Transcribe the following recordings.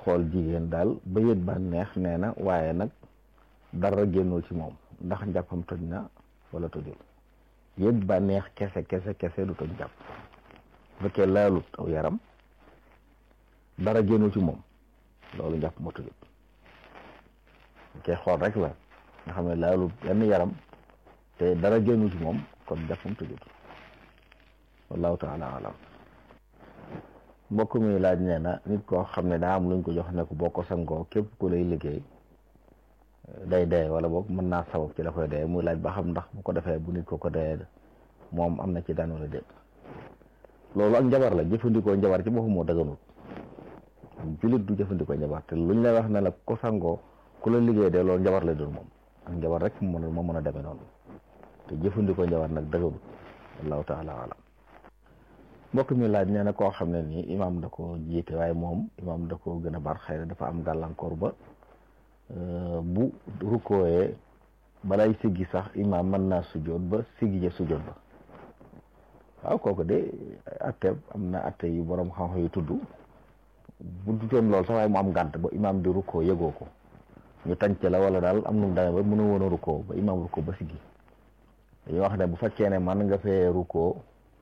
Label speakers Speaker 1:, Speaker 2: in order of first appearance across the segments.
Speaker 1: xool jigéen daal ba yët ba neex nee na waaye nag dara génnul ci moom ndax njàppam toj na wala tojul yët ba neex kese kese kese du toj njàpp bu fekkee laalut aw yaram dara génnul ci moom loolu njàpp ma tojul fekkee xool rek la nga xam ne laalut yenn yaram te dara génnul ci moom kon njàppam tojul wallahu taala alam mbokk mi laaj nee na nit koo xam ne daa am luñ ko jox ne ko boo ko sangoo képp ku lay liggéey day dee wala boog mën naa sabab ci la koy dee muy laaj ba xam ndax bu ko defee bu nit ko ko dee moom am na ci daan wala déet loolu ak njabar la jëfandikoo njabar ci boppam moo dëgganut julit du jëfandikoo njabar te luñ lay wax ne la ko sangoo ku la liggéey de loolu njabar lay doon moom ak njabar rek mu mën a moo mën a demee noonu te jëfandikoo njabar nag dëgganut wallahu taala alam mbokk mi laaj nee na koo xam ne nii imaam da ko jiite waaye moom imaam da ko gën a bar xëy na dafa am gàllankoor ba bu rukkooyee balay siggi sax imaam mën naa sujjoot ba siggi ja sujjoot ba waaw kooku de atte am na atte yu borom xam-xam yu tudd bu dutoon lool sax waaye mu am gànt ba imaam di rukkoo yëgoo ko ñu tànc la wala daal am nu mu demee ba mënu woon a rukkoo ba imaam rukkoo ba siggi dañuy wax ne bu fekkee ne man nga fee rukkoo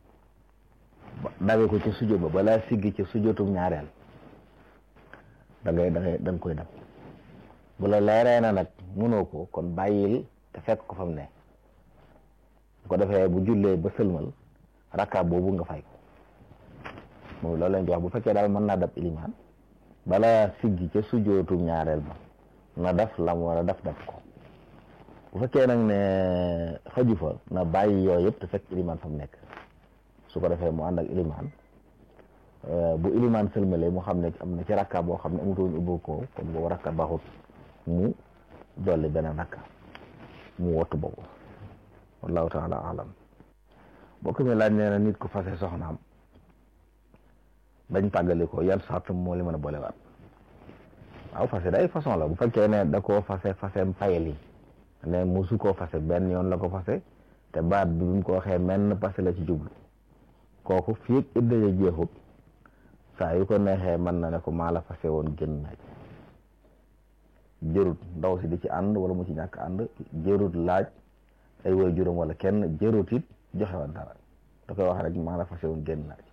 Speaker 1: dawe ko ci sujjóot ba balaa siggi ci sujjóotum ñaareel da ngay da ngay da nga koy dab bu la leeree na nag mënoo ko kon bàyyil te fekk ko fa mu ne bu ko defee bu jullee ba sëlmal rakka boobu nga fay ko moom loolu lañ di wax bu fekkee daal mën naa dab ilimaan balaa siggi ca sujjóotum ñaareel ba na daf lam war a daf dab ko bu fekkee nag ne xaju fa na bàyyi yooyu yëpp te fekk ilimaan fa mu nekk su ko defee mu ànd ak ilimaan bu ilimaan sëlmale mu xam ne am na ci rakka boo xam ne amutoon ubbu ko kon boobu rakka baaxut mu dolli beneen rakka mu wottu boobu wallahu taala alam bokk mi laaj nee na nit ku fase soxnaam dañ tàggali ko yan sart moo li mën a boolewaat waaw fase day façon la bu fekkee ne da koo fase fasem fayali ne musu koo fase benn yoon la ko fase te baat bi bi mu ko waxee menn passé la ci jublu kooku fii ak idda ja jeexut saa yu ko neexee mën na ne ko maa la fase woon génn naaj jërut ndaw si di ci ànd wala mu ci ñàkk ànd jërut laaj ay way juróom wala kenn jërut it joxe woon dara da koy wax rek maa la fase woon génn naaj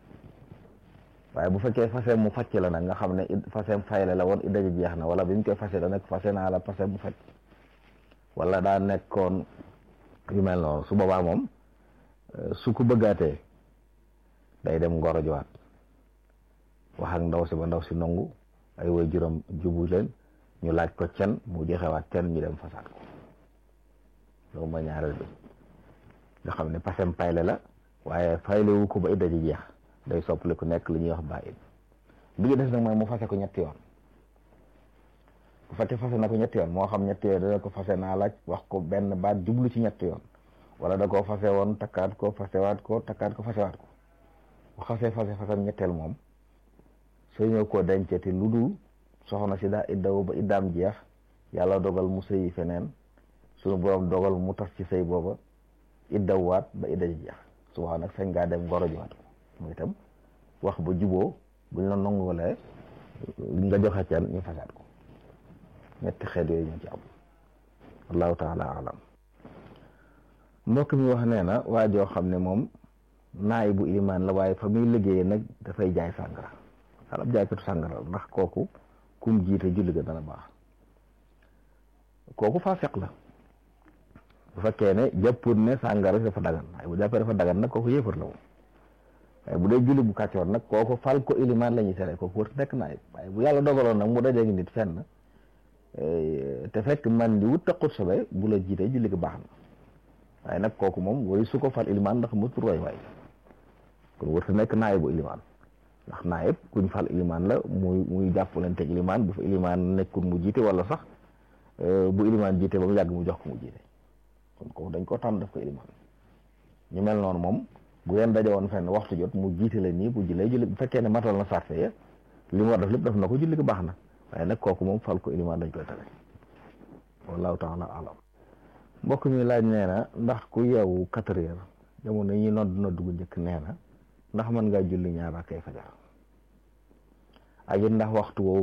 Speaker 1: waaye bu fekkee fase mu facc la nag nga xam ne fase fayle la woon idda ja jeex na wala bi mu koy fase da nekk fase naa la fase mu facc wala daa nekkoon yu mel noonu su boobaa moom su ko bëggaatee day dem ngoro jowaat wax ak ndaw si ba ndaw si nangu ay way juróom jubu leen ñu laaj ko cen mu joxewaat cen ñu dem fasaat ko loolu mooy ñaareel bi nga xam ne pasem payle la waaye fayle wu ko ba idda ji jeex day soppali ku nekk li ñuy wax ba id bi ñu des nag mooy mu fase ko ñetti yoon bu fekkee fase na ko ñetti yoon moo xam ñetti yoon dana ko fase naa laaj wax ko benn baat jublu ci ñetti yoon wala da koo fase woon takkaat ko fasewaat ko takkaat ko fasewaat ko bu xasee fase fasam ñetteel moom soo ñëw koo denceti lu dul soxna si daa iddawu ba iddaam jeex yàlla dogal mu sëyi feneen suñu borom dogal mu tas ci sëy booba iddawwaat ba idda ji jeex su waaw nag sañ ngaa dem ngoro jiwaat ko mooy itam wax ba juboo buñ la nongulee nga joxe can ñu fasaat ko ñetti xeet yooyu ñoo ci am allahu taala alam mbokk mi wax nee na waa joo xam ne moom naay bu imaan la waaye fa muy liggéeyee nag dafay jaay sàngara xalab jaaykatu sàngara ndax kooku kum jiite julli ga dana baax kooku faasiq la bu fekkee ne jàpput ne sàngara dafa dagan waaye bu jàppee dafa dagan nag kooku yéefar la moom waaye bu dee julli bu kàccoor nag kooku fal ko ilimaan la ñuy tere kooku wër nekk naay waaye bu yàlla dogaloon nag mu dajeeg nit fenn te fekk man di wut taqut sobe bu la jiitee julli ga baax na waaye nag kooku moom woy su ko fal ilimaan ndax mu tur way waay kon wër sa nekk naay bu ilimaan ndax naa yëpp kuñ fal ilimaan la muy muy jàppalanteeg ilimaan bu fa ilimaan nekkul mu jiite wala sax bu ilimaan jiite ba mu yàgg mu jox ko mu jiite kon kooku dañ ko tànn def ko ilimaan ñu mel noonu moom bu ngeen daje woon fenn waxtu jot mu jiite la nii bu jullee julli bu fekkee ne matal na sarte ya li mu war def lépp def na ko julli ko baax na waaye nag kooku moom fal ko ilimaan dañ koy tere wallahu taala alam mbokk mi laaj nee na ndax ku yeewu quatre heures jamono yi nodd nodd gu njëkk nee na ndax mën ngaa julli ñaar rakkay fajar ak it ndax waxtu woowu